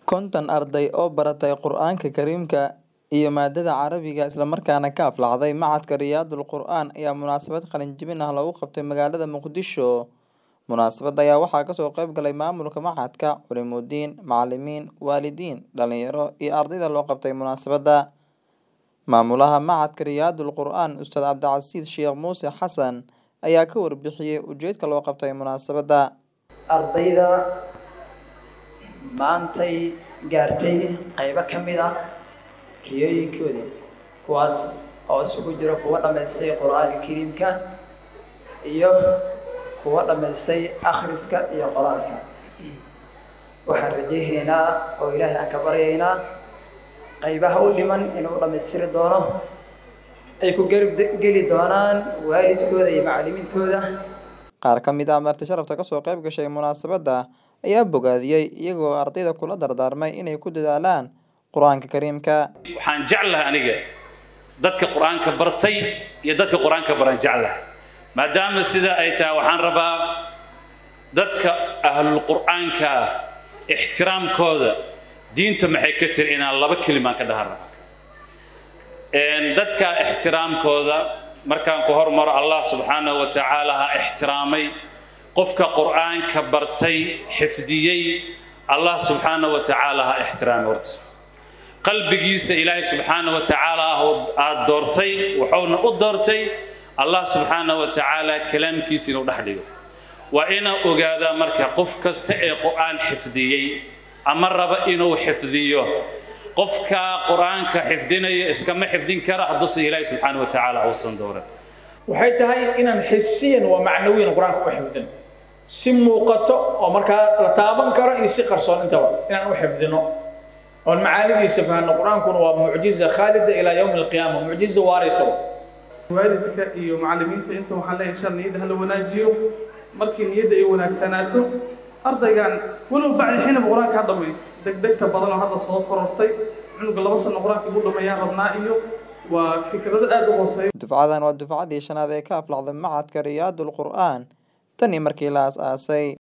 Konton arday oo baratay Qur'aanka Kariimka iyo maadada Carabiga isla markaana ka aflaxday Machadka Riyaadul Qur'aan ayaa munaasabad qalin-jebin ah lagu qabtay magaalada Muqdisho. Munaasabadda ayaa waxaa kasoo qayb galay maamulka machadka, culimooyin, macalimiin, waalidiin, dhalinyaro iyo ardayda loo qabtay munaasabadda. Maamulaha Machadka Riyaadul Qur'aan Ustaad Cabdicasiis Sheekh Muuse Xasan ayaa ka warbixiyay ujeedka loo qabtay munaasabadda. ardayda maantay gaartay qaybo ka mid ah riyooyinkoodii kuwaas oo isugu jiro kuwa dhammaystay qur-aanka kariimka iyo kuwa dhammaystay akhriska iyo qoraalka waxaan rajaynaynaa oo ilaahay aan ka baryaynaa qaybaha u dhiman inuu dhammaystiri doono ay ku garab geli doonaan waalidkooda iyo macallimiintooda Qaar ka mid ah marti sharafta kasoo qayb gashay munaasabadda ayaa bogaadiyey iyagoo ardayda kula dardaarmay inay ku dadaalaan Qur'aanka Kariimka. waxaan jeclahay aniga dadka qur-aanka bartay iyo dadka qur-aanka baran jeclahay maadaama sida ay tahay waxaan rabaa dadka ahlul qur'aanka ah ixtiraamkooda diinta maxay ka tiri inaan laba kelimaan ka dhahan rabo dadka ixtiraamkooda markaan ku hormaro allah subxaanahu wa tacaala ha ixtiraamay qofka qur'aanka bartay xifdiyey allah subxaanahu wa tacaala ha ixtiraamay horta qalbigiisa ilaahay subxaanahu wa tacaala aad doortay wuxuuna u doortay allah subxaanahu wa tacaala kalaamkiisa inuu dhex dhigo waa inaa ogaadaa marka qof kasta ee qur'aan xifdiyey ama raba inuu xifdiyo qofka qur'aanka xifdinaya iskama xifdin kara hadduusan ilaahay subxaanahu wa tacaala uusan dooran waxay tahay inaan xisiyan waa macnawiyan qur-aanka u xifdin si muuqato oo markaa la taaban karo iyo si qarsoon intaba inaan u xifdino oon macaanidiisa fahno qur-aankuna waa mucjiza khaalida ilaa yowmi alqiyaama mucjiza waaraysa waalidka iyo macallimiinta inta waxaan leeyahay shar niyadda hala wanaajiyo markii niyadda ay wanaagsanaato ardaygan walow bacdi xinaba qur-aanka ha dhamay degdegta badan oo hadda soo korortay cunuga laba sano qur-aanka ugu dhameeyaan rabnaa iyo waa fikrado aad u hooseeya Dufcadan waa dufcadii shanaad ee ka aflaxday Machadka Riyaadul Qur'aan tan iyo markii la aasaasay.